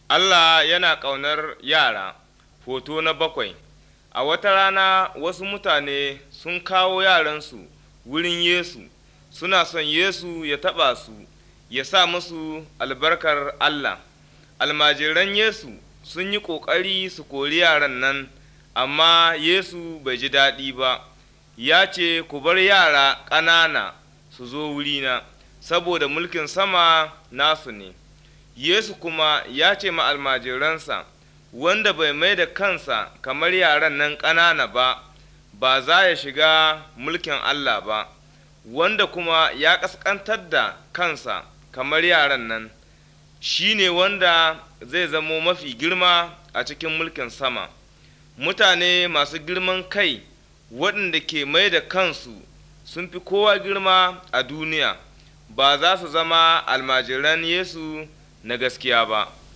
Allah yana ƙaunar yara. Hoto na bakwai A wata rana wasu mutane sun kawo yaransu wurin Yesu, suna son Yesu ya taɓa su, ya sa musu albarkar Allah. Almajiran Yesu sun yi ƙoƙari su kori yaran nan, amma Yesu bai ji daɗi ba, ya ce, Ku bar yara ƙanana su zo wurina, saboda mulkin sama nasu ne. Yesu kuma ya ce ma almajiransa, Wanda bai mai da kansa kamar yaran nan ƙanana ba, ba za ya shiga mulkin Allah ba, wanda kuma ya ƙasƙantar da kansa kamar yaran nan, shi ne wanda zai zamo mafi girma a cikin mulkin sama. Mutane masu girman kai waɗanda ke mai da kansu sun fi kowa girma a duniya, ba za su zama almajiran Yesu na gaskiya ba.